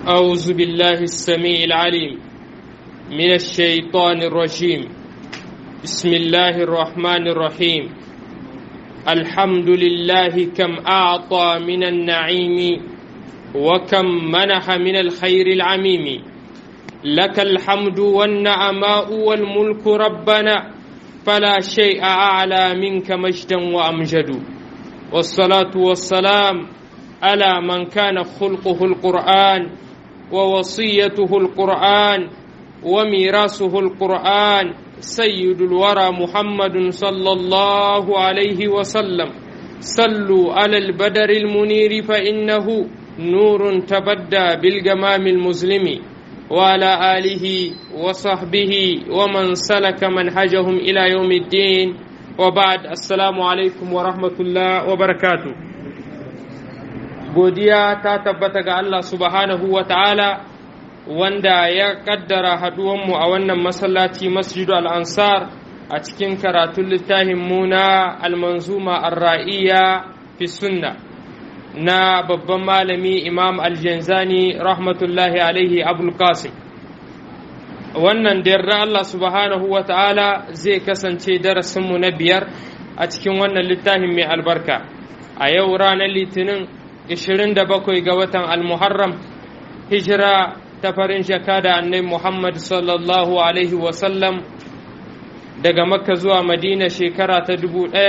أعوذ بالله السميع العليم من الشيطان الرجيم بسم الله الرحمن الرحيم الحمد لله كم أعطى من النعيم وكم منح من الخير العميم لك الحمد والنعماء والملك ربنا فلا شيء أعلى منك مجدا وأمجد والصلاة والسلام على من كان خلقه القرآن ووصيته القرآن وميراثه القرآن سيد الورى محمد صلى الله عليه وسلم صلوا على البدر المنير فإنه نور تبدى بالجمام المظلم وعلى آله وصحبه ومن سلك منهجهم إلى يوم الدين وبعد السلام عليكم ورحمة الله وبركاته godiya ta tabbata ga Allah subhanahu wa ta'ala wanda ya kaddara haduwanmu a wannan masallaci masjidu al'ansar a cikin karatun littafin mu na almanzuma arra'iya fi sunna na babban malami imam aljanzani rahmatullahi alaihi abul qasim wannan da yarda Allah subhanahu wa ta'ala zai kasance darasinmu na biyar a cikin wannan littafin mai albarka a yau ranar litinin 27 ga watan almuharram hijira ta farin shaka da annai muhammad sallallahu alaihi wasallam daga makka zuwa madina shekara ta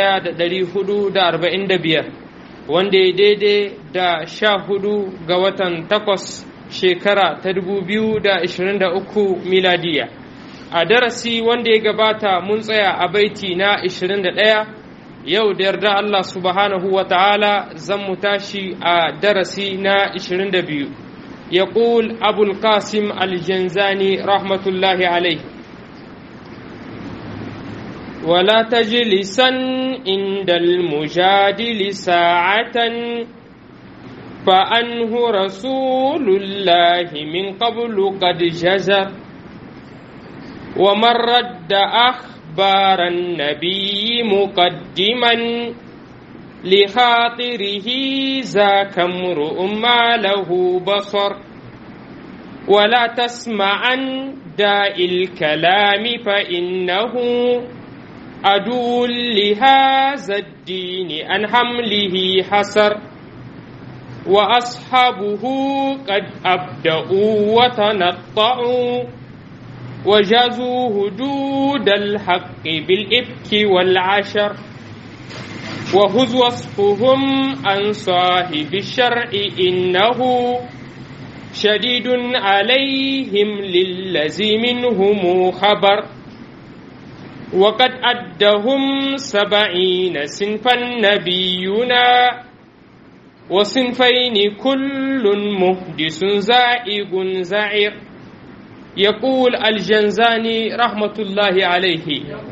1445 wanda ya daidai da sha hudu ga watan takwas shekara ta 2023 miladiya a darasi wanda ya gabata mun tsaya a baiti na 21 yau da yarda Allah subhanahu wa ta'ala zan mu tashi a darasi na 22 ya ƙul abul qasim aljanzani rahmatullahi alai ولا تجلسا عند المجادل ساعة فأنه رسول الله من قبل قد جزر ومن رد أخبار النبي مقدما لخاطره ذاك امرؤ ما له بصر ولا تسمعا داء الكلام فإنه عدو لهذا الدين عن حمله حسر وأصحابه قد أبدأوا وتنطعوا وجازوا هدود الحق بالإفك والعشر وهز وصفهم عن صاحب الشرع إنه شديد عليهم للذي منهم خبر وقد أدهم سبعين صنفا نبينا وصنفين كل مهدس زائغ زعير يقول الجنزاني رحمة الله عليه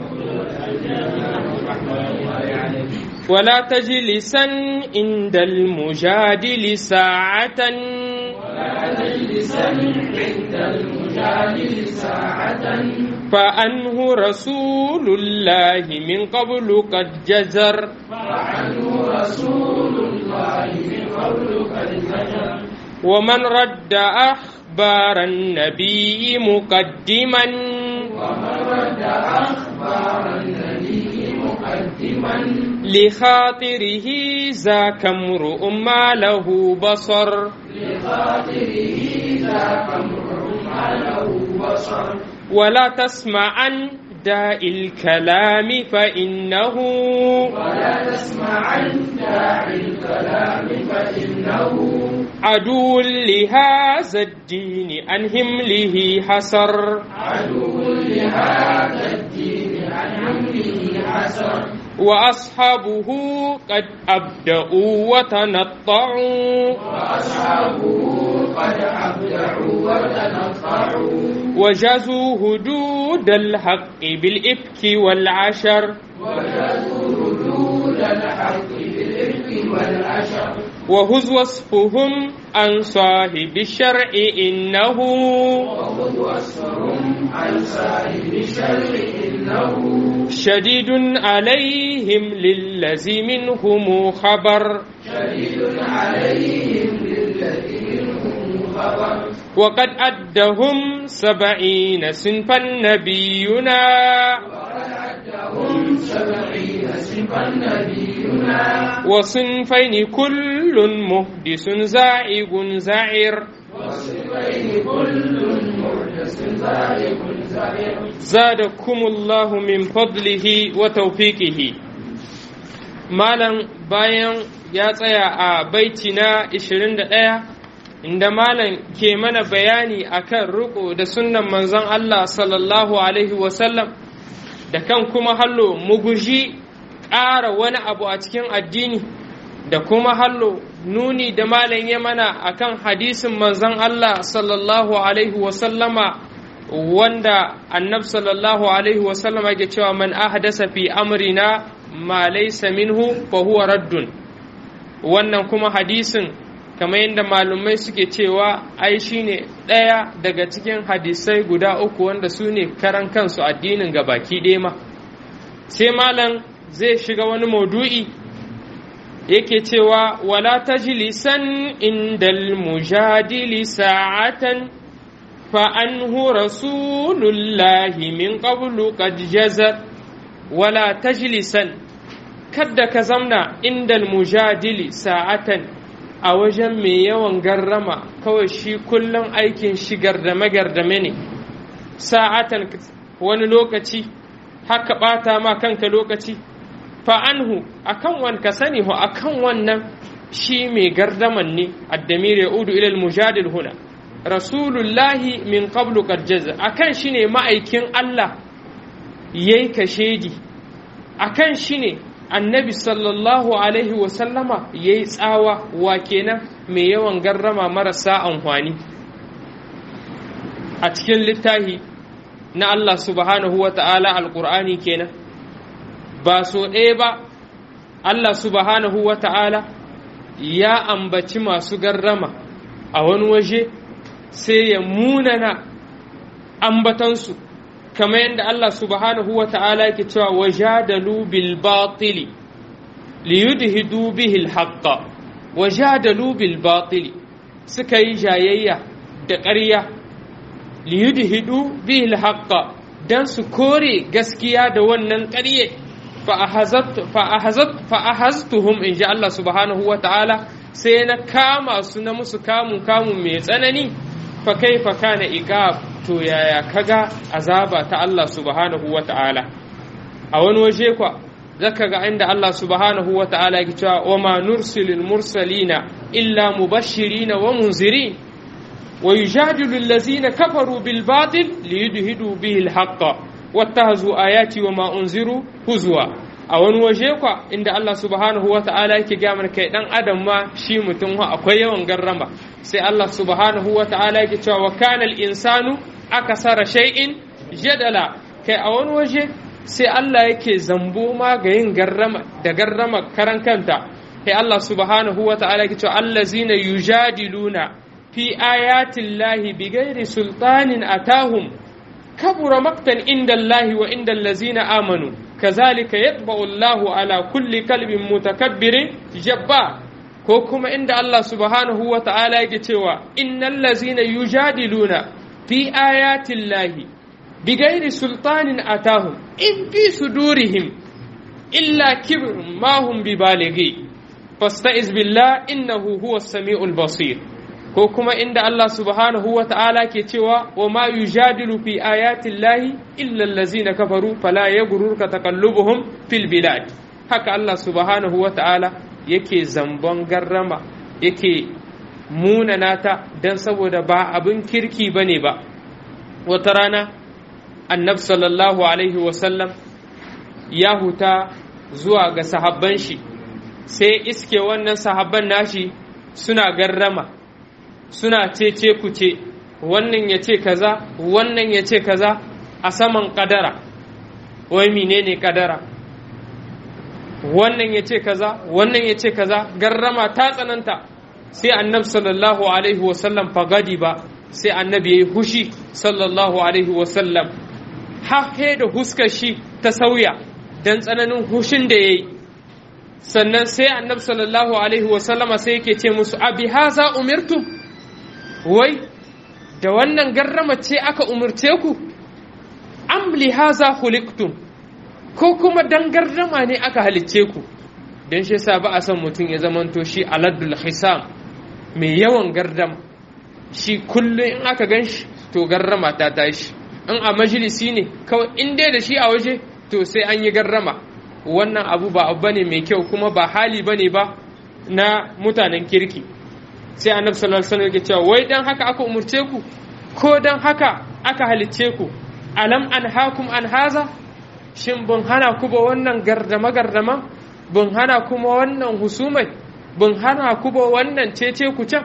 ولا تجلسا عند المجادل ساعة ولا تجلسا عند المجادل ساعة فأنه رسول الله من قبل قد جزر فعنه رسول الله من قبل قد زجر ومن رد أخبار النبي مقدما ومن رد أخبار النبي مقدما لخاطره ذاك امرؤ ما له بصر لخاطره ذاك امرؤ ما له بصر ولا تسمعا داء الكلام فإنه ولا تسمعن داعي الكلام فإنه عدو لهذا الدين عن همله حسر عدو لهذا الدين عن حمله حسر وأصحابه قد أبدأوا وتنطعوا وأصحابه قد أبدعوا وتنطعوا وجازوا هدود الحق بالإفك والعشر وجدوا ردود الحق بالإفك والعشر وهز وصفهم عن صاحب الشرع إنه وخذ وصفهم عن صاحب الشر إنه شديد عليهم للذي منهم خبر شديد عليهم للذي منهم خبر وقد أدهم سبعين صنفا نبينا هم سبعين صفا نبينا وصنفين كل مهدس زائغ زائر وصفين كل محدث ذلك زائر زادكم الله من فضله وتوفيقه malam bayan ya tsaya a baiti na 21 inda malam ke mana bayani akan riko da sunnan manzon Allah sallallahu alaihi wasallam da kan kuma hallo mu guji ƙara wani abu a cikin addini da kuma hallo nuni da malam ya mana akan hadisin manzon Allah sallallahu alaihi wasallama wanda annab sallallahu alaihi wasallama ke cewa man ahdasa fi amrina ma laysa minhu fa huwa raddun wannan kuma hadisin kamar yadda malumai suke cewa ai shine ɗaya daga cikin hadisai guda uku wanda su ne karan kansu addinin gabaki ɗaya ma sai malam zai shiga wani maudu'i yake cewa wala tajlisan indal mujadili sa'atan فأنه رسول الله من قبل قد جزر ولا تجلسا كد كزمنا عند المجادل ساعة a wajen mai yawan garrama kawai shi kullum aikin shi gardame gardame ne sa'atan wani lokaci haka ɓata ma kanka lokaci fa'anhu akan wan ka sani ho akan wannan shi mai gardaman ne addamir ya udu ilal mujadil huna rasulullahi min qablu qad jaza akan shi ne ma'aikin Allah yayi kashedi akan shi ne annabi sallallahu alaihi wa sallama yayi tsawa wa kenan mai yawan garrama marasa amfani a cikin littafi na Allah subhanahu wa ta'ala alqur'ani kenan ba so ɗaya ba Allah subhanahu wa ta'ala ya ambaci masu garrama a wani waje sai ya munana ambatansu kamar yadda Allah subhanahu wa ta'ala yake cewa wajadalu bil batili liyudhidu bihi al haqqa wajadalu bil batili suka yi jayayya da ƙarya liyudhidu bihi al haqqa dan su kore gaskiya da wannan ƙarye fa ahaztuhum in ji Allah subhanahu wa ta'ala sai na kama su na musu kamun kamun mai tsanani fa kaifa kana iqab to yaya kaga azaba ta Allah subhanahu wa ta'ala a wani waje kwa zaka ga inda Allah subhanahu wa ta'ala yake cewa wa ma nursilul mursalina illa mubashirina wa munzirin wa yujadilu allazina kafaru bil batil liyudhidu bihi al haqqa wattahazu ayati wa ma unziru huzwa a wani waje kwa inda Allah subhanahu wa ta'ala yake ga mana kai dan adam ma shi mutum akwai yawan garrama sai Allah subhanahu wa ta'ala yake cewa wa kana al insanu akasara shay'in jadala kai a wani waje sai Allah yake zambo ma ga yin garrama da garrama karan kanta kai Allah subhanahu wa ta'ala yake cewa allazina yujadiluna fi ayati llahi bighairi sultanin atahum kabura maktan inda Allahi wa inda allazina amanu kazalika yatba'u Allahu ala kulli kalbin mutakabbirin jabba ko kuma inda Allah subhanahu wa ta'ala yake cewa innal lazina yujadiluna fi ayati Allahi bighairi sultanin atahum in fi sudurihim illa kibrun ma hum bibalighi fasta'iz billah innahu huwas samiul basir ko kuma inda Allah subhanahu wa ta'ala ke cewa wa ma yujadilu fi ayatin lahi illa allazina kafaru fala yaghurruka taqallubuhum fil bilad haka Allah subhanahu wa ta'ala yake zambon garrama yake munana ta dan saboda ba abin kirki bane ba wata rana annab sallallahu alaihi wa sallam ya huta zuwa ga sahabban shi sai iske wannan sahabban nashi suna garrama suna cece kuce wannan ya ce kaza wannan ya ce kaza a saman kadara wai menene kadara wannan ya ce kaza wannan ya ce kaza garrama ta tsananta sai annabi sallallahu alaihi wasallam fagadi ba sai annabi ya yi hushi sallallahu alaihi wasallam hahe da huskar shi ta sauya don tsananin hushin da ya yi sannan sai annabi sallallahu alaihi wasallama sai yake ce musu abi haza umirtum wai da wannan garrama ce aka umurce ku am li haza khuliqtum ko kuma dan garrama ne aka halicce ku dan shi yasa ba a son mutum ya zamanto shi aladul hisam mai yawan gardama shi kullum in aka gan shi to garrama ta tashi in a majalisi ne kawai in dai da shi a waje to sai an yi garrama wannan abu ba abu bane mai kyau kuma ba hali bane ba na mutanen kirki sai annabi sallallahu alaihi wasallam yake cewa wai dan haka aka umurce ku ko dan haka aka halicce ku alam an hakum an haza shin bin hana ku ba wannan gardama gardama bin hana kuma wannan husumai bin hana ku ba wannan cece ku can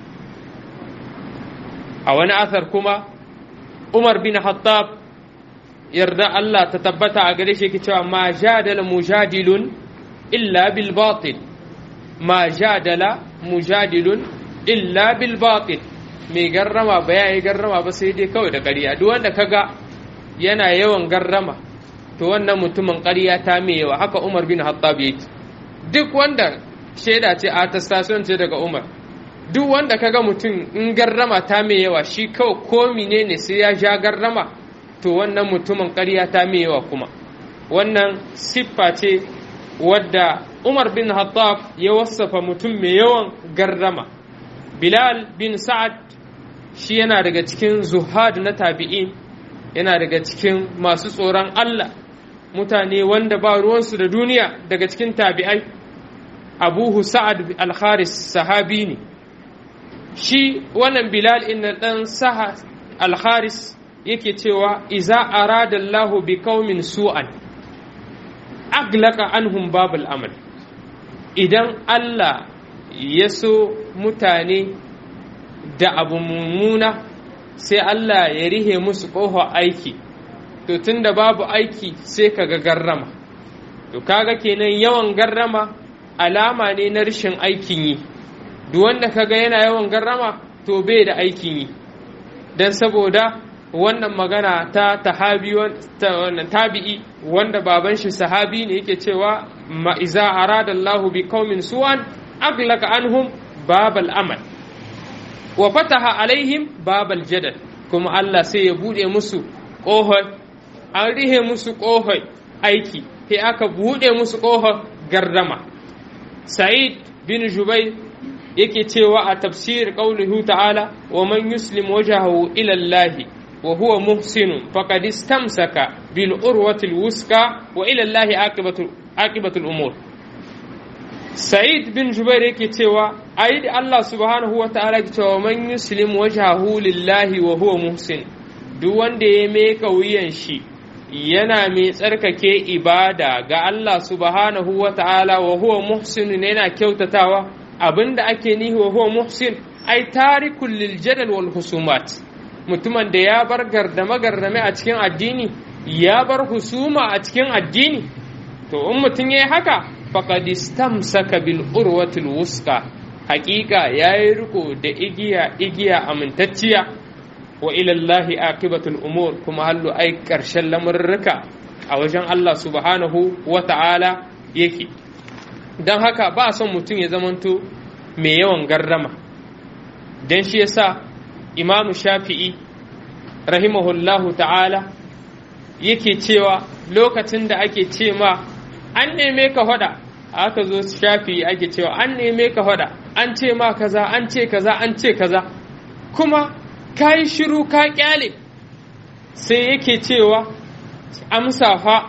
a wani athar kuma Umar bin Hattab yarda Allah ta tabbata a gare shi yake cewa ma jadala mujadilun illa bil batil ma jadala mujadilun illa bil batil mai garrama ba ya yi garrama ba sai dai kawai da ƙarya duk wanda kaga yana yawan garrama to wannan mutumin ƙarya ta mai yawa haka Umar bin Hattab yake duk wanda shaida ce attestation ce daga Umar duk wanda kaga mutum in garrama ta mai yawa shi kawai ko menene sai ya ja garrama to wannan mutumin ƙarya ta mai yawa kuma wannan siffa ce wadda Umar bin Hattab ya wasafa mutum mai yawan garrama Bilal bin Sa'ad shi yana daga cikin zuhad na tabi'in yana daga cikin masu tsoron Allah mutane wanda ba ruwansu da duniya daga cikin tabi'ai abuhu sa'ad al-kharis sahabi ne shi wannan bilal inna dan saha al-kharis yake cewa iza arada Allah bi qaumin su'an aglaqa anhum babul amal idan Allah ya so mutane da abu mummuna sai Allah ya rihe musu ƙoho aiki to tunda babu aiki sai kaga garrama to kaga kenan yawan garrama alama ne na rashin aikin yi duk wanda kaga yana yawan garrama to bai da aikin yi dan saboda wannan magana ta tahabi ta wannan tabi'i wanda baban shi sahabi ne yake cewa ma iza arada Allahu bi qaumin su'an aglaqa anhum babal amal wa fataha alaihim babal jadal kuma Allah sai ya bude musu ƙohon an rihe musu ƙohon aiki sai aka bude musu ƙohon gardama sa'id bin jubai yake cewa a tafsir qaulihu ta'ala wa man yuslim wajhahu ila Allah wa huwa muhsin faqad istamsaka bil urwati al wuska wa ila Allah aqibatu aqibatu al umur Sa'id bin Jubair yake cewa ayi da Allah subhanahu wa ta'ala ke cewa man yuslim wajhahu lillahi wa huwa muhsin duk wanda ya meka wuyan shi yana mai tsarkake ibada ga Allah subhanahu wa ta'ala wa huwa muhsin yana kyautatawa abinda ake nihi wa huwa muhsin ai tarikul lil jadal wal husumat mutumin da ya bar gardame gardame a cikin addini ya bar husuma a cikin addini to in mutum yayi haka faqad istamsaka bil urwatil wuska haƙiƙa yayi riko da igiya igiya amintacciya wa ila Allah aqibatul umur kuma hallu ai ƙarshen lamurruka a wajen Allah subhanahu wa ta'ala yake don haka ba son mutum ya zamanto mai yawan garrama don shi yasa imamu shafi'i rahimahullahu ta'ala yake cewa lokacin da ake ce ma an neme ka hada aka zo shafi'i ake cewa an neme ka hada an ce ma kaza an ce kaza an ce kaza kuma ka yi shiru ka kyale sai yake cewa amsa fa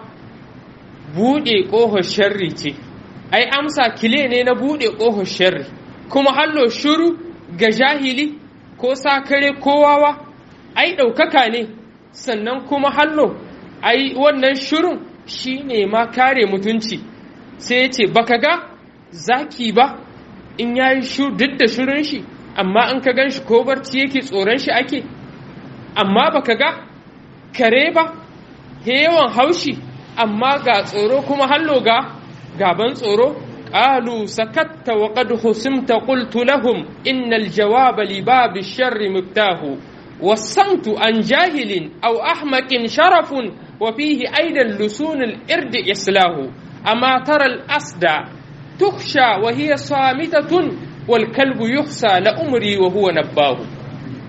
buɗe ƙohon sharri ce ai amsa kile ne na buɗe ƙohon sharri kuma hallo shiru ga jahili ko sakare ko wawa ai ɗaukaka ne sannan kuma hallo ai wannan shirun shi ne ma kare mutunci sai ya ce baka ga zaki ba in ya yi duk da shirin shi amma in ka gan shi ko barci yake tsoron shi ake amma baka ga kare ba yawan haushi amma ga tsoro kuma hallo ga gaban tsoro قالوا سكت وقد خصمت قلت لهم إن الجواب لباب الشر مفتاه والصمت عن جاهل أو أحمق شرف وفيه أيضا لسون الإرد إصلاه أما ترى الأسدى تخشى وهي صامتة والكلب يخشى لأمري وهو نباه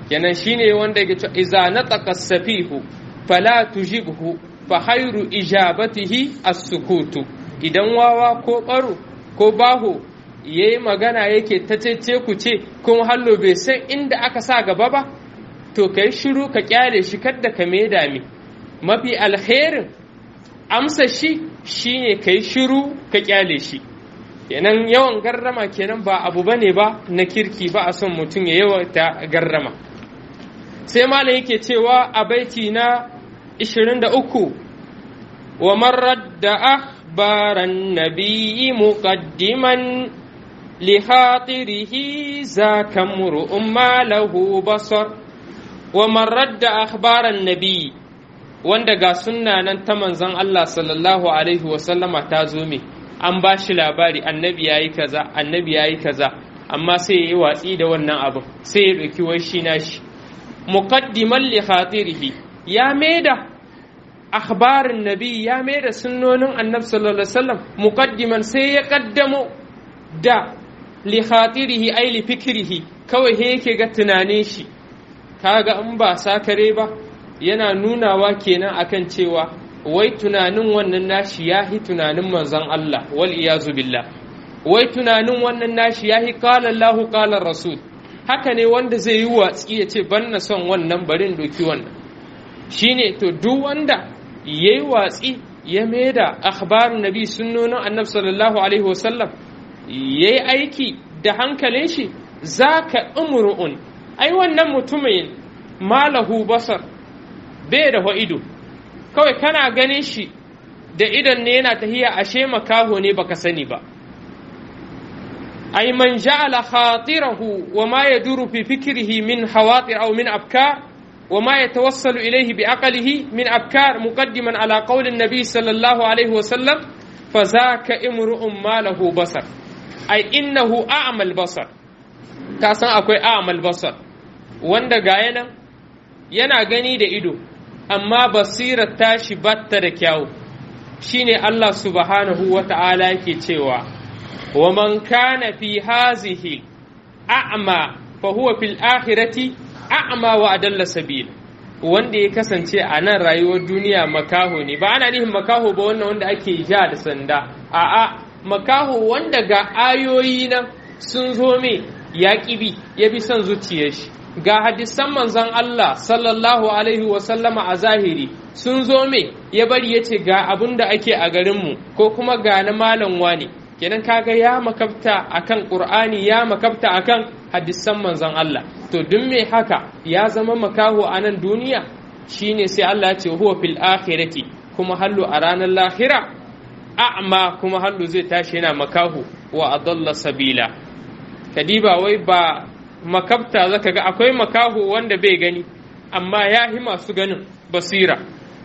kenan shine wanda yake cewa iza nataqa safihu fala tujibhu fa khairu ijabatihi as-sukutu idan wawa ko baro ko baho yayi magana yake ta cece ku ce kuma hallo bai san inda aka sa gaba ba to kai shiru ka kyale shi kadda ka me dami mafi alherin amsa shi shine kai shiru ka kyale shi kenan yawan garrama kenan ba abu bane ba na kirki ba a son mutum ya yawaita garrama sai malam yake cewa a baiti na 23 wa marar da akhbaran nabiyyi muqaddiman li khatirihi zaka mur'un ma lahu basar wa marar da akhbaran nabiyyi wanda ga sunna nan ta manzon Allah sallallahu alaihi wa sallama ta zo me an ba shi labari annabi yayi kaza annabi yayi kaza amma sai ya yi watsi da wannan abin sai ya ɗauki wai shi nashi muqaddiman li khatirihi ya maida akhbarin nabi ya maida sunnonin annabi sallallahu alaihi wasallam muqaddiman sai ya kaddamo da li khatirihi ai li fikrihi kawai he yake ga tunanin shi kaga in ba sakare ba yana nunawa kenan akan cewa wai tunanin wannan nashi yahi tunanin manzon Allah wal iyazu billah wai tunanin wannan nashi yahi qala Allahu qala rasul haka ne wanda zai yi watsi ya ce ban na son wannan barin doki wannan shine to duk wanda ya yi watsi ya maida akhbarin nabi sunnonin annabi sallallahu alaihi wasallam ya yi aiki da hankalin shi zaka umru'un ai wannan mutumin malahu basar bai da ido kawai kana ganin shi da idan ne yana tahiya ashe makaho ne baka sani ba أي من جعل خاطره وما يدور في فكره من خواطر أو من أفكار وما يتوصل إليه بعقله من أفكار مقدما على قول النبي صلى الله عليه وسلم فذاك امرؤ ما له بصر أي إنه أعمى البصر كاسان أكوي أعمى البصر wanda ga yana yana gani da ido amma basirar tashi batta da kyawu shine Allah subhanahu wa ta'ala yake cewa ومن كان في هذه أعمى فهو في الآخرة أعمى وأدل سبيل wanda ya kasance a nan rayuwar duniya makaho ne ba ana nihin makaho ba wannan wanda ake ja da sanda a'a makaho wanda ga ayoyi nan sun zo me ya bi ya bi son zuciyar shi ga hadisan manzon Allah sallallahu alaihi wa sallama a zahiri sun zo me ya bari ya ce ga abin da ake a garinmu ko kuma ga na malam wani kenan kaga ya makabta akan qur'ani ya makabta akan hadisan manzon Allah to duk me haka ya zama makaho a nan duniya shine sai Allah ya ce huwa fil akhirati kuma hallu a ranar lahira a'ma kuma hallu zai tashi yana makaho wa adalla sabila kadiba wai ba makabta zaka ga akwai makaho wanda bai gani amma ya hi masu ganin basira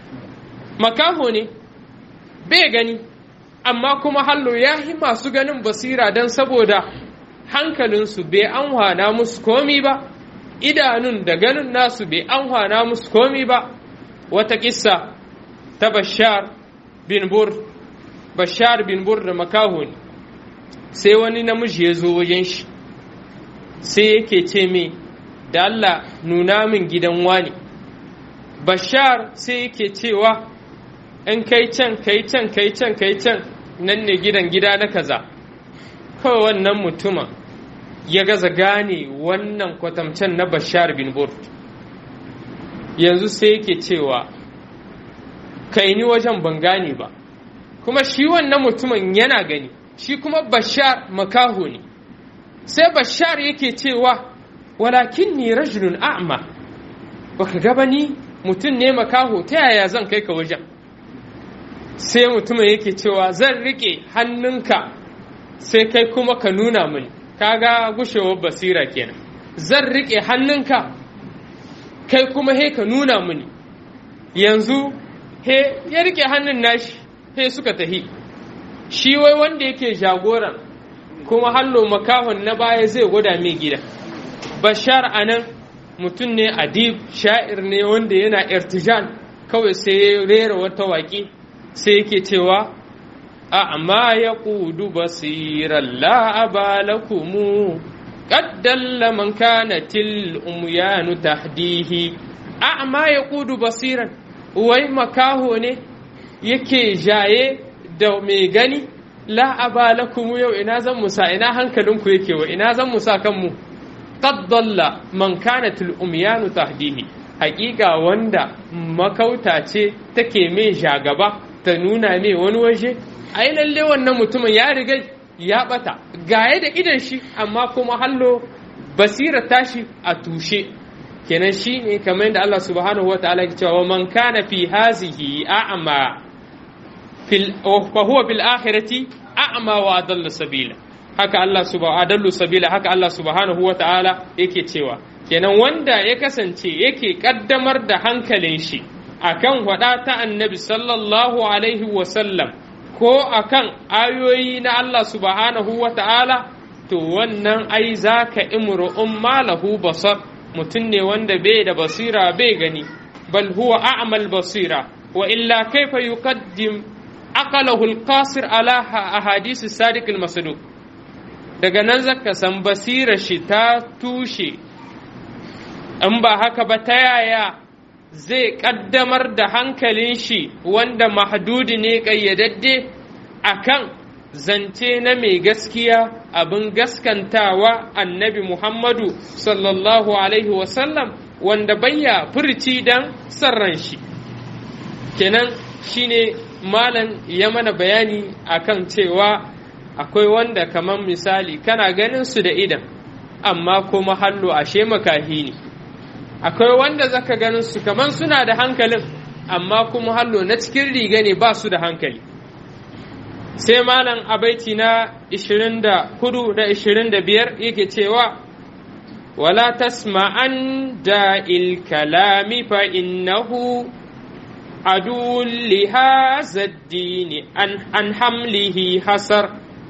makaho ne bai gani amma kuma hallo ya yi masu ganin basira don saboda hankalinsu bai anhwana musu komi ba idanun da ganin nasu bai anhwana musu komi ba wata kissa ta bashar bin bur bashar bin bur da makaho ne sai wani namiji ya zo wajen shi sai yake ce me da Allah nuna min gidan wani bashar sai yake cewa in kai can kai can kai can kai can nan ne gidan gida na kaza kawai wannan mutumin ya gaza gane wannan kwatamcen na bashar bin burt yanzu sai yake cewa kai ni wajen ban gane ba kuma shi wannan mutumin yana gani shi kuma bashar makaho ne sai bashar yake cewa walakin ni rajulun a'ma baka gaba ni mutum ne makaho ta yaya zan kai ka wajen sai mutumin yake cewa zan rike hannunka sai kai kuma ka nuna mini kaga gushewar basira kenan zan rike hannunka kai kuma he ka nuna mini yanzu he ya rike hannun nashi he suka tahi shi wai wanda yake jagoran kuma hallo makahon na baya zai gwada mai gida bashar anan mutum ne adib sha'ir ne wanda yana irtijan kawai sai ya rera wata waƙi sai yake cewa amma ya ƙudu basirar la'abalakumu قد دل من كانت الأميان تهديه أعمى يقود بصيرا wai makaho ne yake jaye da mai gani la aba lakum yau ina zan musa ina hankalinku yake wa ina zan musa kanmu qad dalla man kanat al umyanu tahdihi haƙiƙa wanda makauta ce take mai jagaba ta nuna mai wani waje ai lalle wannan mutumin ya riga ya bata gaye da idan shi amma kuma hallo basira tashi a tushe kenan shi ne kamar yadda Allah subhanahu wa ta'ala ke cewa man kana fi hazihi a'ma fil fa huwa bil akhirati a'ma wa adalla sabila haka Allah subhanahu adallu sabila haka Allah subhanahu wa ta'ala yake cewa kenan wanda ya kasance yake kaddamar da hankalin shi akan hada ta annabi sallallahu alaihi wa sallam ko akan ayoyi na Allah subhanahu wa ta'ala to wannan ai zaka imru'un malahu basar mutum ne wanda bai da basira bai gani bal huwa a'mal basira wa illa kaifa yuqaddim aqalahu al-qasir ala ahadith as-sadiq al-masduq daga nan zaka san basira shi ta tushe in ba haka ba ta yaya zai kaddamar da hankalin shi wanda mahdudi ne kayyadadde akan zance na mai gaskiya abin gaskantawa annabi Muhammadu sallallahu Alaihi wasallam wanda bayya furci don sarran shi. Kenan shine malam ya mana bayani akan cewa akwai wanda kamar misali kana ganin su da idan amma kuma hallo ashe makahi ne. Akwai wanda zaka ganin su kamar suna da hankalin amma kuma hallo na cikin riga ne ba su da hankali. sai malam a baiti na 24 da 25 yake cewa wala tasma'an da'il kalami fa innahu عدو لهذا الدين عن, عن حمله حسر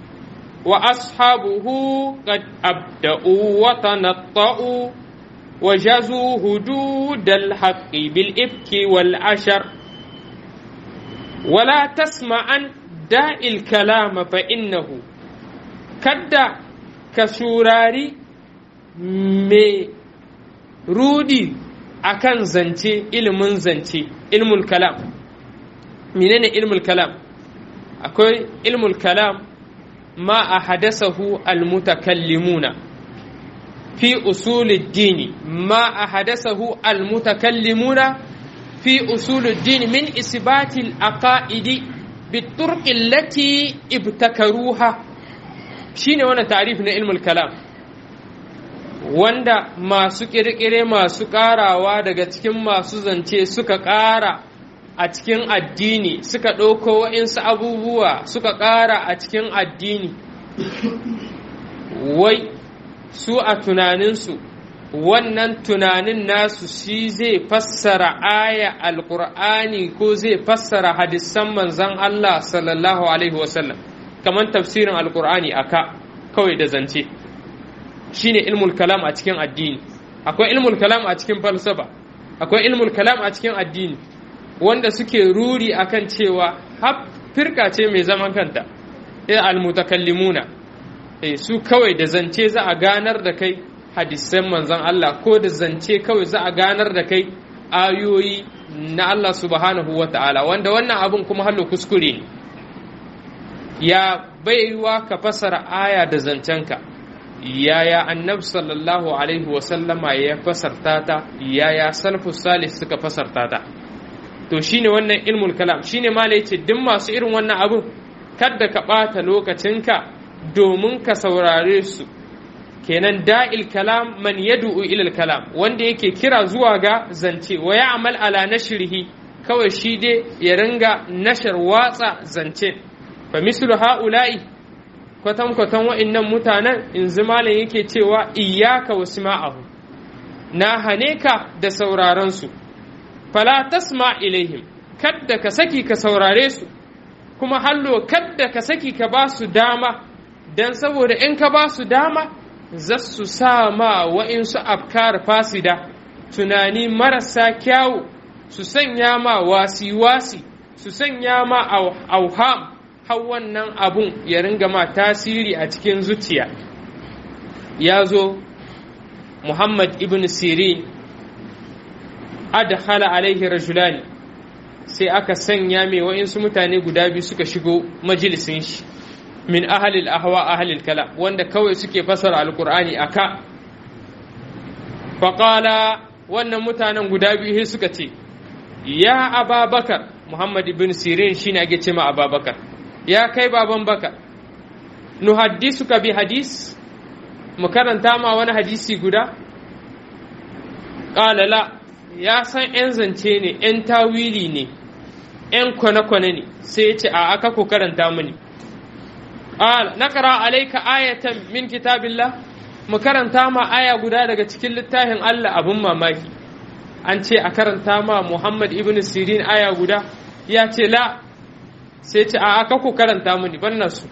وأصحابه قد أبدأوا وتنطؤوا وجازوا هدود الحق بالإفك والعشر ولا تسمعا داء الكلام فإنه كدا كسوراري مي رودي akan zance ilimin zance ilmul kalam menene ilmul kalam akwai ilmul kalam ma a hadasahu almutakallimuna fi usulid dini ma a hadasahu almutakallimuna fi usulid dini min isbatil aqaidi بالطرق التي ابتكروها shine wannan ta'rif na ilmul kalam wanda masu ƙirƙire masu ƙarawa daga cikin masu zance suka ƙara a cikin addini suka ɗauko wa'insu abubuwa suka ƙara a cikin addini wai su a tunaninsu wannan tunanin nasu shi zai fassara aya alƙur'ani ko zai fassara hadisan manzan Allah sallallahu alaihi wasallam kamar tafsirin alƙur'ani aka kawai da zance shine ilmul kalam a cikin addini akwai ilmul kalam a cikin falsafa akwai ilmul kalam a cikin addini wanda suke ruri akan cewa har firka ce mai zaman kanta eh almutakallimuna eh su kawai da zance za a ganar da kai hadisan manzon Allah ko da zance kawai za a ganar da kai ayoyi na Allah subhanahu wata'ala wanda wannan abun kuma hallo kuskure ne ya baiwa ka fasara aya da zancenka yaya annabi sallallahu alaihi wasallama ya fasarta ta yaya salafus salih suka fasarta ta to shine wannan ilmul kalam shine mala yace duk masu irin wannan abun kada ka ɓata lokacinka domin ka saurare su kenan da'il kalam man yad'u ila kalam wanda yake kira zuwa ga zance wa ya'mal ala nashrihi kawai shi dai ya ringa nashar watsa zance fa mislu ha'ula'i kwatan-kwatan wa'innan mutanen in malam yake cewa iyaka wasu ma'ahu na hane ka da saurarensu fala tasma ilaihim kadda ka saki ka saurare su kuma hallo kadda ka saki ka ba su dama don saboda in ka ba su dama za su sa ma wa'insu afkar fasida tunani marasa kyawu su sanya ma wasi-wasi su sanya ma auham har wannan abun ya ringa ma tasiri a cikin zuciya ya zo muhammad ibn sirin adkhala alaihi rajulani sai aka sanya mai wa'insu mutane guda biyu suka shigo majalisin shi min ahalil ahwa ahalil kala wanda kawai suke fasara alkur'ani aka faƙala wannan mutanen guda biyu suka ce ya ababakar muhammad ibn sirin shine ake ce ma ababakar ya kai baban bakar nuhaddisuka bi hadis mu karanta ma wani hadisi guda ƙala la ya san 'yan zance ne 'yan tawili ne 'yan kwane-kwane ne sai ya ce a aka ku karanta mini ƙala na ƙara alaika ayatan min kitabillah mu karanta ma aya guda daga cikin littafin Allah abin mamaki an ce a karanta ma Muhammad ibn Sirin aya guda ya ce la sai ce a aka ku karanta mini ban su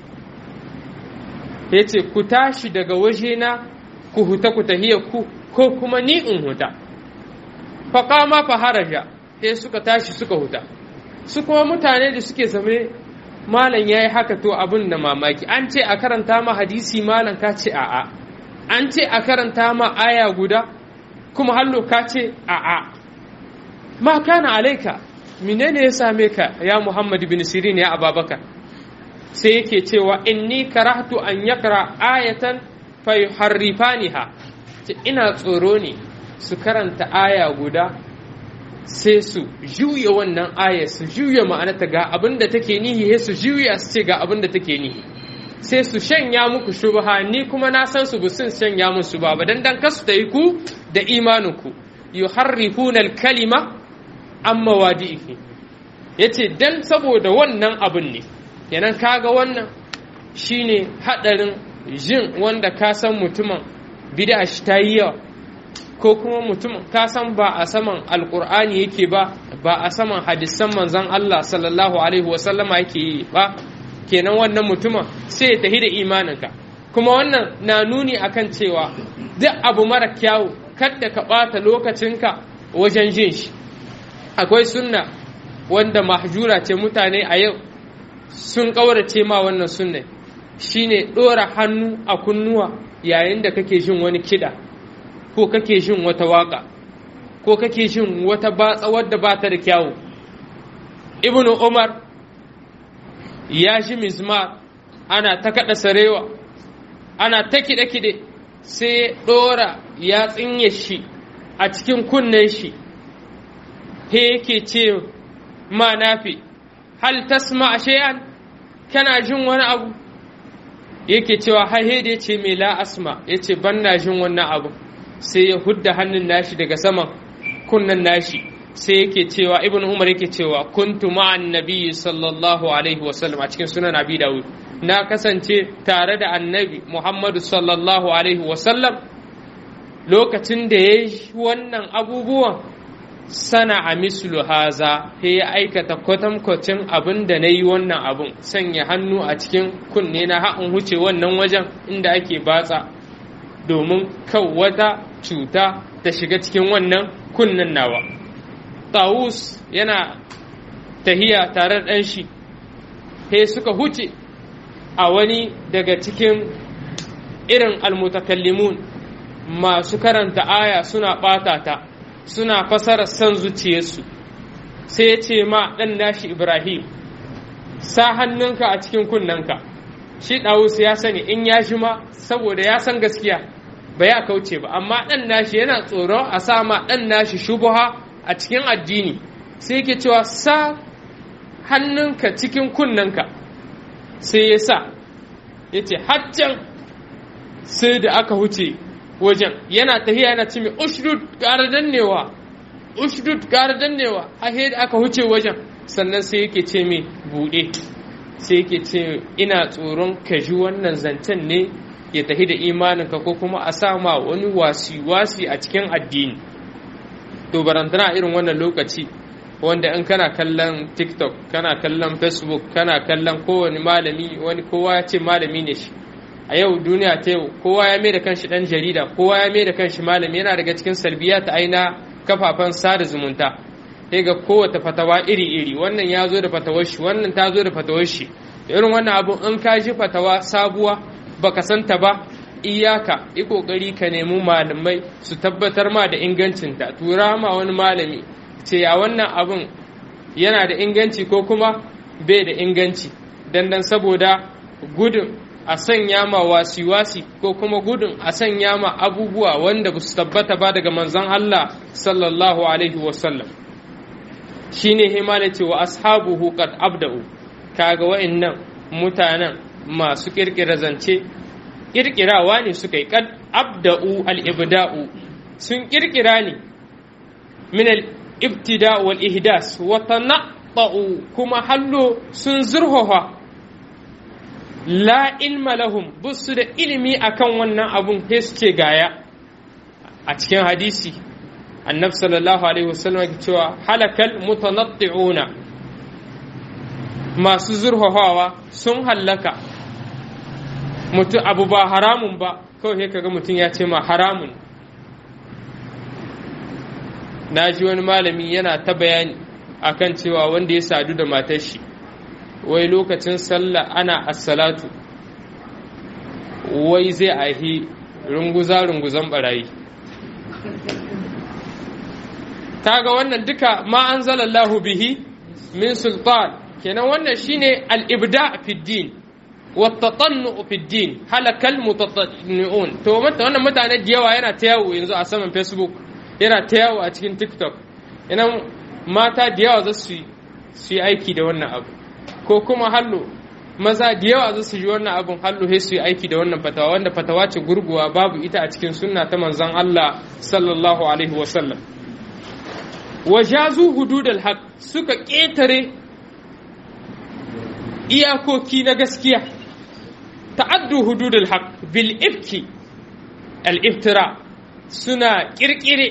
ya ce ku tashi daga wajena ku huta ku tahiya ku ko kuma ni in huta faƙama fa haraja sai suka tashi suka huta su kuma mutane da suke zame malam ya yi haka to abin da mamaki an ce a karanta ma hadisi malam ka ce a'a an ce a karanta ma aya guda kuma hallo ka ce a'a ma kana alaika menene ya same ka ya muhammad bin sirin ya ababakar sai yake cewa inni karahtu an yakra ayatan fa yuharrifaniha ina tsoro ne su karanta aya guda sai su juya wannan aya su juya ma'anata ga abin da take nihi su juya su ce ga abin da take nihi sai su shanya muku shubha ni kuma na san su busun shanya musu ba ba dan dan kasu ta yi ku da imanin ku yuharrifuna al-kalima amma wadihi yace dan saboda wannan abin ne kenan kaga wannan shine hadarin jin wanda ka san mutumin bid'a shi ta yi yawa ko kuma mutum ka san ba a saman alkur'ani yake ba ba a saman hadisan manzon Allah sallallahu alaihi wasallama yake yi ba kenan wannan mutumin sai ya tafi da imaninka kuma wannan na nuni akan cewa duk abu mara kyawu kadda ka ɓata lokacinka wajen jin shi akwai sunna wanda mahjura ce mutane a yau sun ƙaurace ma wannan sunna shine ɗora hannu a kunnuwa yayin da kake jin wani kiɗa ko kake jin wata waka ko kake jin wata batsa wadda ba ta da kyawu ibnu umar ya ji mizmar ana ta kaɗa sarewa ana ta kiɗe-kiɗe sai ɗora ya tsinye shi a cikin kunnen shi he yake ce ma nafi hal tasma shay'an kana jin wani abu yake cewa haihe da ya ce mai la asma ya ce ban na jin wannan abu sai ya hudda hannun nashi daga saman kunnan nashi sai yake cewa ibn umar yake cewa kuntu ma'an nabiyyi sallallahu alaihi wasallam a cikin sunan abi dawud na kasance tare da annabi muhammadu sallallahu alaihi wasallam lokacin da ya yi wannan abubuwan sana a mislu haza sai ya aikata kwatankwacin abin da na yi wannan abin sanya hannu a cikin kunne na ha'in huce wannan wajen inda ake batsa domin kan wata cuta ta shiga cikin wannan kunnen nawa tawus yana tahiya tare da ɗan shi sai suka huce a wani daga cikin irin almutakallimun masu karanta aya suna ɓata ta suna fasara son zuciyarsu sai ya ce ma ɗan nashi ibrahim sa hannunka a cikin kunnenka shi ɗawus ya sani in ya shi ma saboda ya san gaskiya ba ya kauce ba amma ɗan nashi yana tsoron a sa ma ɗan nashi shubuha a cikin addini sai yake cewa sa hannunka cikin kunnenka sai ya sa ya ce haccan sai da aka huce wajen yana tahiya yana ce mai ushdud ƙara dannewa ushdud ƙara dannewa a da aka huce wajen sannan sai yake ce mai buɗe sai yake ce ina tsoron ka ji wannan zancen ne ya tafi da imaninka ko kuma a sa ma wani wasi-wasi a cikin addini to barantana irin wannan lokaci wanda in kana kallon tiktok kana kallon facebook kana kallon kowane malami wani kowa ya ce malami ne shi a yau duniya ta yau kowa ya mai da kanshi dan jarida kowa ya mai da kanshi malami yana daga cikin salbiya ta aina kafafen sada zumunta sai ga kowace fatawa iri-iri wannan ya zo da fatawar shi wannan ta zo da fatawar shi irin wannan abu in ka ji fatawa sabuwa baka santa ba iyaka yi kokari ka nemi malamai su tabbatar ma da ingancinta tura ma wani malami ce ya wannan abin yana da inganci ko kuma bai da inganci dandan saboda gudun a sanya ma wasi-wasi ko kuma gudun a sanya ma abubuwa wanda ba su tabbata ba daga manzon Allah sallallahu alaihi wasallam shine himala ce wa ashabuhu qad abda'u kaga wa'annan mutanen masu kirkira zance kirkirawa ne suka yi kad abda'u al-ibda'u sun kirkira ne min al-ibtida wal ihdas wa tanaqqa'u kuma hallo sun zurhaha la ilma lahum busu da ilimi akan wannan abun sai su ce gaya a cikin hadisi annabi sallallahu alaihi wasallam ke cewa halakal mutanatti'una masu zurhahawa sun hallaka mutum abu ba haramun ba kawai kaga mutum ya ce ma haramun na ji wani malami yana ta bayani akan cewa wanda ya sadu da matar shi wai lokacin sallah ana assalatu wai zai ahi runguza-runguzan barayi kaga wannan duka ma an zalallahu bihi min sultan kenan wannan shine al-ibda fi din wa tatannu fi din halakal mutatanni'un to wannan mutane da yawa yana ta yawo yanzu a saman facebook yana ta yawo a cikin tiktok ina mata da yawa za su yi aiki da wannan abu ko kuma hallo maza da yawa za su ji wannan abun hallo sai su yi aiki da wannan fatawa wanda fatawa ce gurguwa babu ita a cikin sunna ta manzon Allah sallallahu alaihi wa sallam wajazu hududal haq suka ƙetare iyakoki na gaskiya ta'addu hududal haq bil ifki al iftira suna kirkire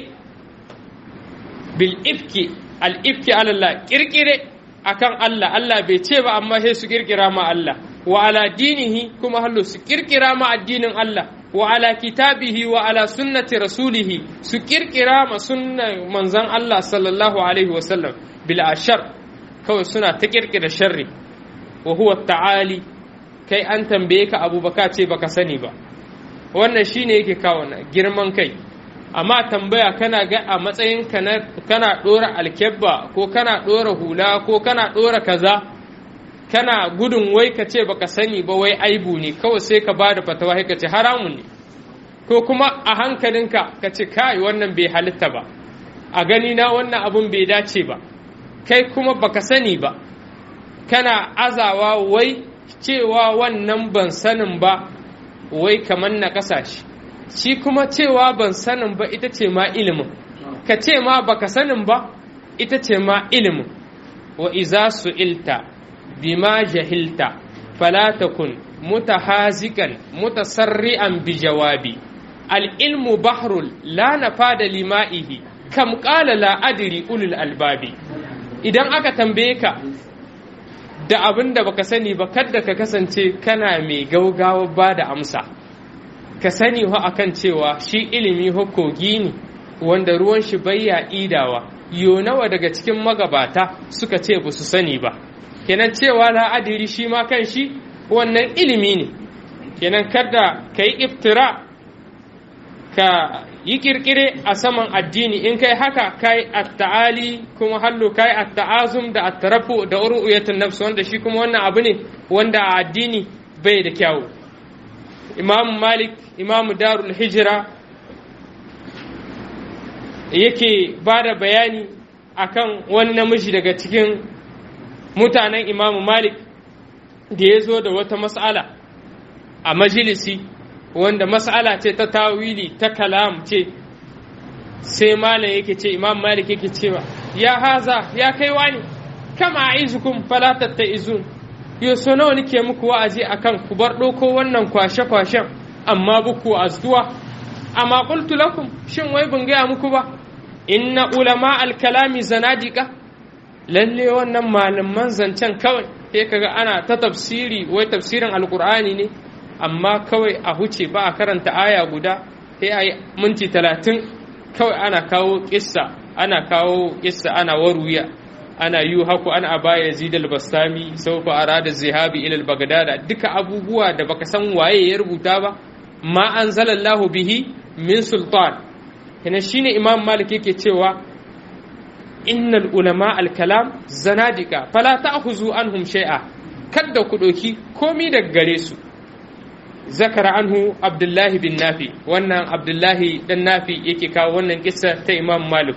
bil ifki al ifki alallah kirkire akan Allah Allah bai ce ba amma sai su kirkira ma Allah wa ala dinihi kuma hallo su kirkira ma addinin Allah wa ala kitabihi wa ala sunnati rasulihi su kirkira ma sunnan manzon Allah sallallahu alaihi wa sallam bil ashar kawai suna ta kirkira sharri wa huwa ta'ali kai an tambaye ka abu baka ce baka sani ba wannan shine yake kawo na girman kai amma tambaya kana ga a matsayin kana ɗora alkebba ko kana ɗora hula ko kana ɗora kaza kana gudun wai ka ce baka sani ba wai aibu ne kawai sai ka bada fatawa ka ce haramun ne ko kuma a hankalinka ka ce kai wannan bai halitta ba a gani na wannan abun bai dace ba kai kuma baka sani ba kana azawa wai cewa wannan ban sanin ba wai kamar na kasashe shi kuma cewa ban sanin ba ita ce ma ilimin ka ce ma baka sanin ba ita ce ma ilimin wa iza su'ilta bima jahilta fala takun mutahazikan mutasarri'an bi jawabi al-ilmu bahrul la nafada lima'ihi kam qala la adri ulul albabi idan aka tambaye ka da abin da baka sani ba kadda ka kasance kana mai gaugawa ba da amsa ka sani ho akan cewa shi ilimi ho kogi ne wanda ruwan shi bayya idawa yo nawa daga cikin magabata suka ce ba su sani ba kenan cewa la'adiri shi ma kan shi wannan ilimi ne kenan kada ka yi iftira ka yi kirkire a saman addini in kai haka kai at-ta'ali kuma hallo kai at-ta'azum da at-tarafu da uruyatun nafs wanda shi kuma wannan abu ne wanda a addini bai da kyawu imam malik imam darul hijira yake ba da bayani akan wani namiji daga cikin mutanen imam malik da ya zo da wata mas'ala a majalisi wanda mas'ala ce ta tawili ta kalam ce sai malam yake ce imam malik yake cewa ya haza ya kai wani kama aizukum fala tattaizun yo so nawa nake muku wa'azi akan ku bar ɗauko wannan kwashe kwashen amma buku azduwa amma qultu lakum shin wai ban gaya muku ba inna ulama al-kalami zanadiqa lalle wannan malaman zancen kawai sai kaga ana ta tafsiri wai tafsirin alqur'ani ne amma kawai a huce ba a karanta aya guda sai a yi minti talatin kawai ana kawo kissa ana kawo kissa ana waruya ana yi haku ana baya yazid al-bastami saufa arada zihabi ila al-baghdad duka abubuwa da baka san waye ya rubuta ba ma anzalallahu bihi min sultan kana shine imam malik yake cewa innal ulama al kalam zanadika fala ta'khuzu anhum shay'a kada ku doki komi daga gare su zakara anhu abdullahi bin nafi wannan abdullahi dan nafi yake kawo wannan kissa ta imam malik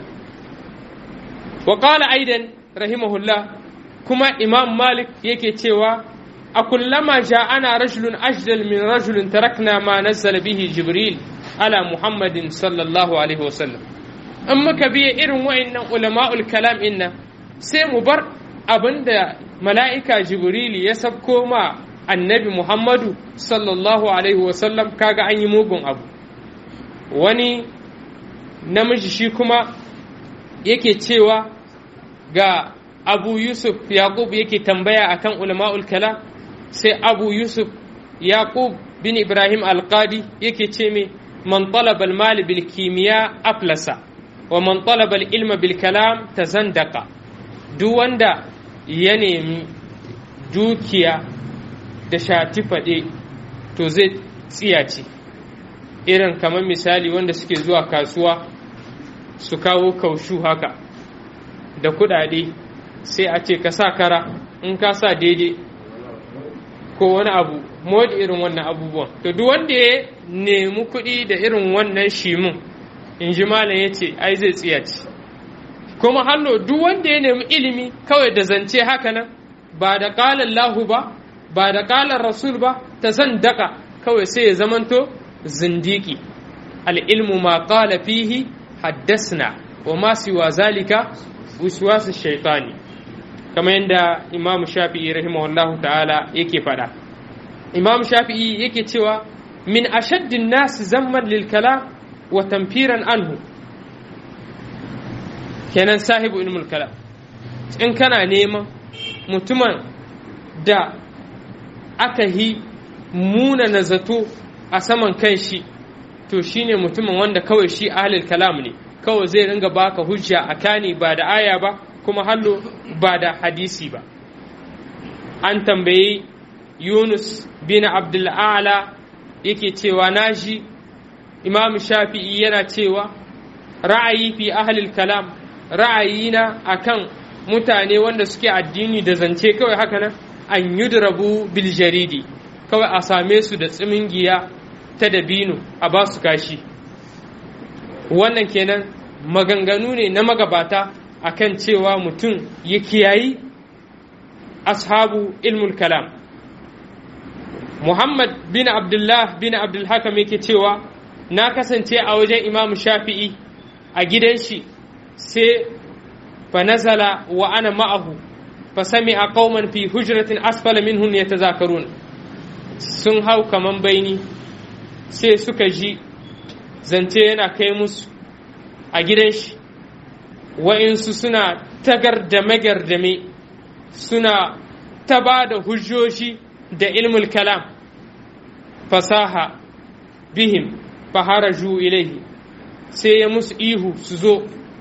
wa qala aidan rahimahullah kuma imam malik yake cewa a kullama ja'ana rajulun ajdal min rajulin tarakna ma nazzala bihi jibril ala muhammadin sallallahu alaihi wasallam in muka biya irin wa'annan ulama'ul kalam inna sai mu bar abinda mala'ika jibril ya sabko ma annabi muhammadu sallallahu alaihi wasallam kaga an yi mugun abu wani namiji shi kuma yake cewa ga abu yusuf yaqub yake tambaya akan ulama'ul kalam sai abu yusuf yaqub bin ibrahim alqadi yake ce me man talaba al bil kimiya aflasa wa man talaba al ilma bil kalam tazandaka duk wanda ya nemi dukiya da shati faɗe to zai tsiyace irin kamar misali wanda suke zuwa kasuwa su kawo kaushu haka da kuɗaɗe sai a ce ka sa kara in ka sa daidai ko wani abu modi irin wannan abubuwan to duk wanda ya nemi kuɗi da irin wannan shimin in ji malam ya ce ai zai tsiyace kuma hallo duk wanda ya nemi ilimi kawai da zance haka nan ba da ƙalar lahu ba ba da ƙalar rasul ba ta zan daka kawai sai ya zamanto zindiki al'ilmu ma ƙala fihi haddasna wa ma siwa zalika waswasu shaitani kamar yadda imam shafi'i rahimahullahu ta'ala yake faɗa imam shafi'i yake cewa min ashaddin nas zamman lil kalam wa tamfiran anhu kenan sahibu ilmul kalam in kana neman mutumin da aka yi muna na zato a saman kan shi to shine mutumin wanda kawai shi ahlul kalam ne kawai zai ringa baka hujja a kani ba da aya ba kuma hallo ba da hadisi ba an tambayi yunus bin abdul'ala yake cewa naji imam shafi'i yana cewa ra'ayi fi ahlil kalam ra'ayina akan mutane wanda suke addini da zance kawai haka nan an yudrabu bil jaridi kawai a same su da tsimingiya ta dabino a ba su kashi wannan kenan maganganu ne na magabata akan cewa mutum ya kiyayi ashabu ilmul kalam muhammad bin abdullah bin abdulhakam yake cewa na kasance a wajen imam shafi'i a gidan shi sai fa nazala wa ana ma'ahu fa sami'a qauman fi hujratin asfala minhum yatazakarun sun hau kaman baini sai suka ji zance yana kai musu a gidan shi wa'insu suna tagardame-gardame suna ta ba da hujjoji da ilmul kalam fasaha bihim faharaju ilaihi sai ya musu ihu su zo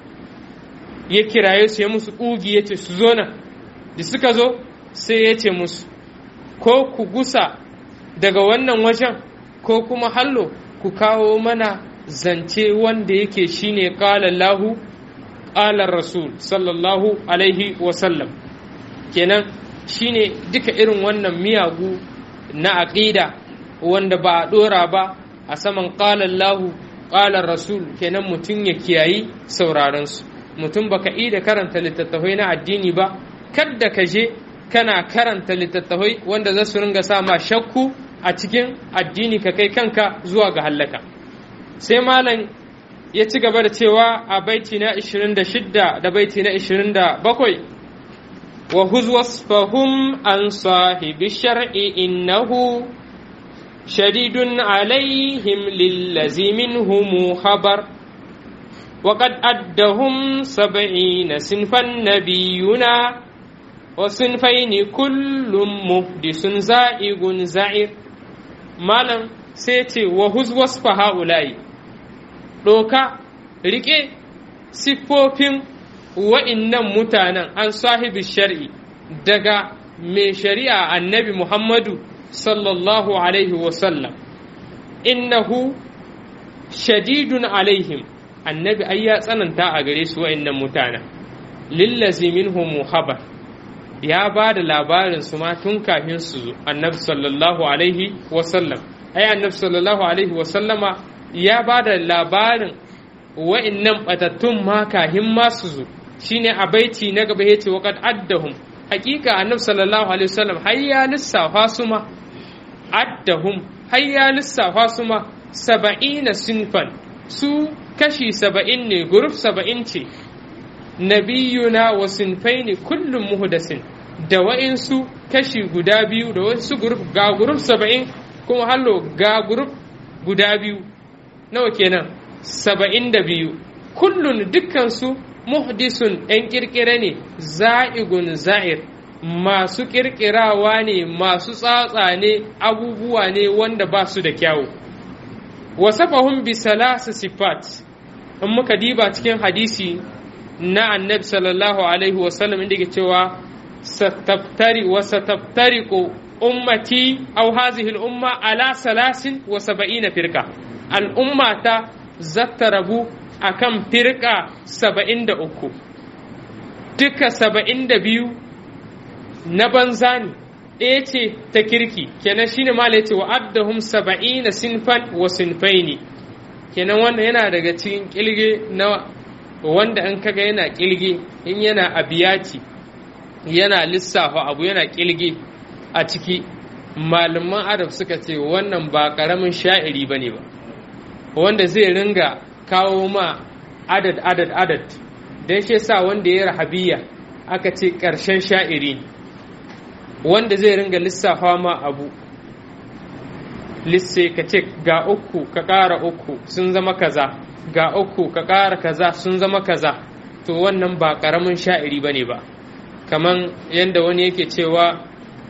ya kiraye su ya musu ƙugi ya ce su zo nan da suka zo sai ya ce musu ko ku gusa daga wannan wajen ko kuma hallo ku kawo mana zance wanda yake shine qala Allahu qala Rasul sallallahu alaihi wasallam kenan shine duka irin wannan miyagu na aqida wanda ba a dora ba a saman qala Allahu qala Rasul kenan mutum ya kiyayi sauraron su mutum baka yi da karanta littattafai na addini ba kadda ka je kana karanta littattafai wanda za su ringa sa ma shakku a cikin addini ka kai kanka zuwa ga hallaka sai malam ya ci gaba da cewa a baiti na 26 da baiti na 27 wa huzwasfahum an sahibi shar'i innahu shadidun alaihim lillazi minhum khabar وقد أدهم سبعين صنفا نبينا وصنفين كل محدث زائغ زعير مالا سيتي وهز وصف هؤلاء دوكا ريكي siffofin wa'innan mutanen an sahibi shari'i daga mai shari'a annabi Muhammadu sallallahu Alaihi wasallam innahu shadidun alaihim annabi ai ya tsananta a gare su wa'annan mutanen lillazi minhum muhabar ya ba da labarin su ma tun kafin su zo annabi sallallahu alaihi wasallam ai annabi sallallahu alaihi wasallama ya ba da labarin wa'annan batattun ma kafin ma su zo shine a baiti na gaba yace waqad addahum hakika annabi sallallahu alaihi wasallam har ya lissafa su ma addahum har ya lissafa su ma saba'ina sinfan su kashi saba'in ne guruf saba'in ce nabiyuna wa sinfaini kullum muhdasin da wa'insu kashi guda biyu da wasu guruf ga guruf saba'in kuma hallo ga guruf guda biyu nawa kenan saba'in da biyu kullun dukkansu muhdisun ‘yan ƙirƙire ne za'igun za'ir masu ƙirƙirawa ne masu tsatsa ne abubuwa ne wanda ba su da kyawu wasafahun bi salasa sifat in muka diba cikin hadisi na annabi sallallahu alaihi wasallam inda ke cewa sataftari wa sataftariqu ummati aw hadhihi al-umma ala salasin wa sab'ina firqa al-ummata zatta rabu akan firqa saba'in da uku duka saba'in da biyu na banza ne ɗaya ce ta kirki kenan shine ma ya ce wa addahum saba'ina sinfan wa sinfaini kenan wannan yana daga cikin kilge na wanda an kaga yana kilge in yana abiyati yana lissafa abu yana kilge a ciki malaman arab suka ce wannan ba ƙaramin sha'iri ba ne ba wanda zai ringa kawo ma adad adad adad don shi sa wanda ya rahabiya aka ce ƙarshen sha'iri ne wanda zai ringa lissafa ma abu lisse ka ce ga uku ka ƙara uku sun zama kaza ga uku ka ƙara kaza sun zama kaza to wannan ba ƙaramin sha'iri ba ne ba kaman yadda wani yake cewa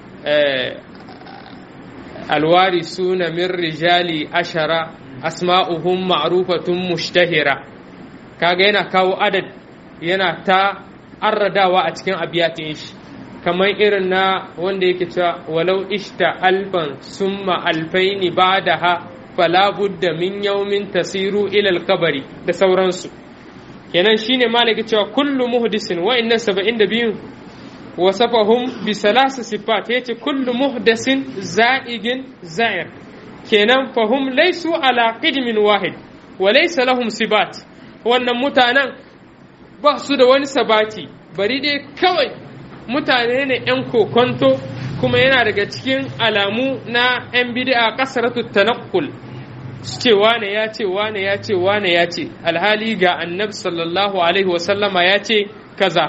alwari suna min rijali ashara asma'uhum ma'rufatun mushtahira kaga yana kawo adad yana ta arradawa a cikin abiyatin shi kamar irin na wanda yake cewa walau ishta alfan summa alfaini ba'daha fala budda min yawmin tasiru ila kabari da sauransu kenan shine malaki cewa kullu muhdisin wa inna 72 wasafahum bi salasa sifat yace kullu muhdasin za'igin za'ir kenan fahum laysu ala qidmin wahid wa laysa lahum sibat wannan mutanen ba su da wani sabati bari dai kawai mutane ne 'yan kokonto kuma yana daga cikin alamu na 'yan bid'a kasaratu tanakkul ce wane ya ce wane ya ce wane ya ce alhali ga annabi sallallahu alaihi wasallama ya ce kaza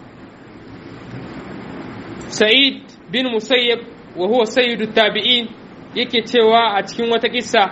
sa'id bin musayyab wa huwa sayyidu tabi'in yake cewa a cikin wata kissa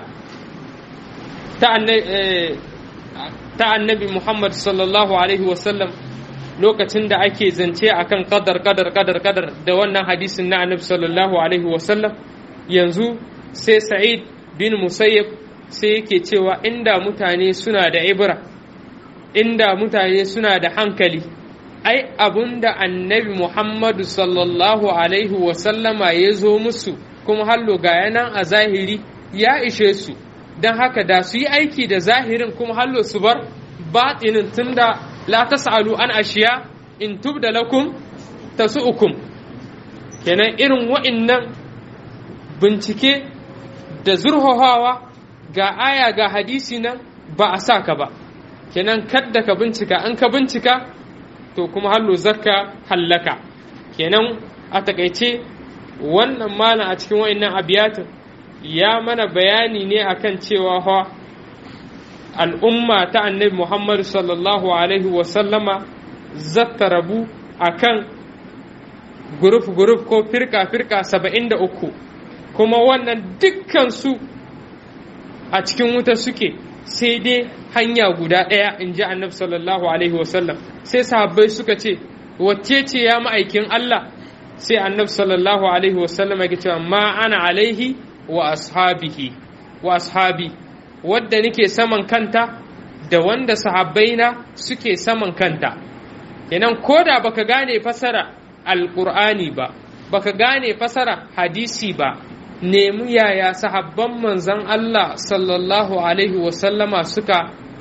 ta annabi muhammad sallallahu alaihi wasallam lokacin da ake zance akan kadar kadar kadar kadar da wannan hadisin na annabi sallallahu alaihi wasallam yanzu sai sa'id bin musayyab sai yake cewa inda mutane suna da ibra inda mutane suna da hankali ai abunda annabi muhammadu sallallahu alaihi wasallama ya zo musu kuma hallo ga yanan a zahiri ya ishe su don haka da su yi aiki da zahirin kuma hallo su bar batinin tunda la tas'alu an ashiya in tubda lakum tasu'ukum kenan irin wa'innan bincike da zurhohawa ga aya ga hadisi nan ba a sa ka ba kenan kadda ka bincika an ka bincika to kuma hallo zakka hallaka kenan a takaice wannan malam a cikin wa'innan abiyatin ya mana bayani ne akan cewa fa al'umma ta annabi Muhammad sallallahu Alaihi wasallama zata rabu a kan guruf-guruf ko firka-firka saba'in da uku kuma wannan dukkansu a cikin wuta suke sai dai hanya guda ɗaya in ji annabi sallallahu Alaihi wasallam sai sahabbai suka ce wacce ce ya ma'aikin Allah sai annabi sallallahu Alaihi wasallam ya cewa ma ana alaihi wa ashabihi wa ashabi wadda nake saman kanta da wanda sahabbaina suke saman kanta kenan ko da baka gane fasara alqur'ani ba baka gane fasara hadisi ba nemi yaya sahabban manzan Allah sallallahu alaihi wasallama suka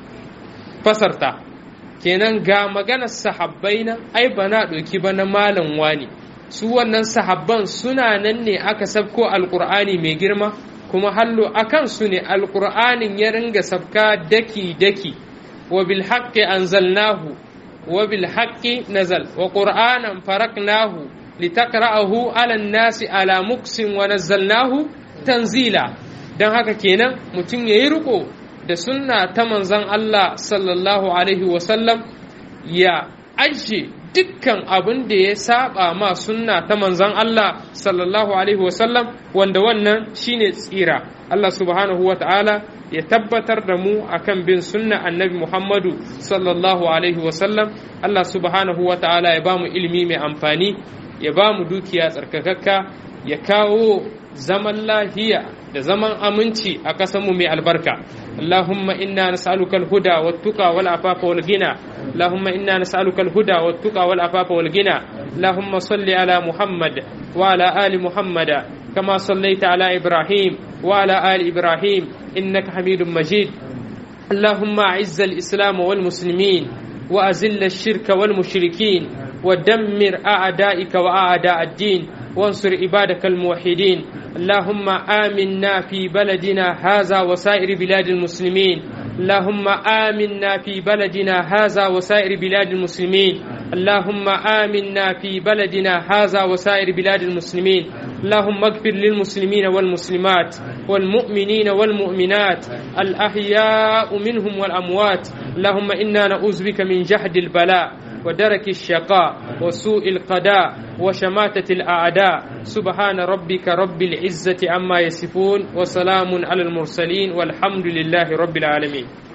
fasarta kenan ga maganar sahabbai nan ai ba na ɗauki ba na malam wani su wannan sahabban suna nan ne aka sabko alkur'ani mai girma kuma hallo akan su ne alkur'anin ya ringa sabka daki daki wa bil haqqi anzalnahu wa bil haqqi nazal wa qur'anan faraknahu litaqra'ahu 'ala an-nasi ala muksin wa nazzalnahu tanzila dan haka kenan mutum yayi riko da sunna ta manzon Allah sallallahu alaihi wa sallam ya ajiye dukkan abin da ya saba ma sunna ta manzon Allah sallallahu alaihi wasallam wanda wannan shine tsira Allah subhanahu wa ta'ala ya tabbatar da mu akan bin sunna annabi Muhammadu sallallahu alaihi wasallam Allah subhanahu wa ta'ala ya ba mu ilimi mai amfani ya ba mu dukiya tsarkakakka ya kawo zaman lahiya da zaman aminci a ƙasarmu mai albarka اللهم إنا نسألك الهدى والتقى والعفاف والغنى اللهم إنا نسألك الهدى والتقى والعفاف والغنى اللهم صل على محمد وعلى آل محمد كما صليت على إبراهيم وعلى آل إبراهيم إنك حميد مجيد اللهم أعز الإسلام والمسلمين وأذل الشرك والمشركين ودمر أعدائك وأعداء الدين وانصر عبادك الموحدين اللهم آمنا في بلدنا هذا وسائر بلاد المسلمين اللهم آمنا في بلدنا هذا وسائر بلاد المسلمين اللهم آمنا في بلدنا هذا وسائر بلاد المسلمين اللهم اغفر للمسلمين والمسلمات والمؤمنين والمؤمنات الأحياء منهم والأموات اللهم إنا نعوذ بك من جهد البلاء ودرك الشقاء وسوء القضاء وشماتة الأعداء سبحان ربك رب العزة عما يصفون وسلام على المرسلين والحمد لله رب العالمين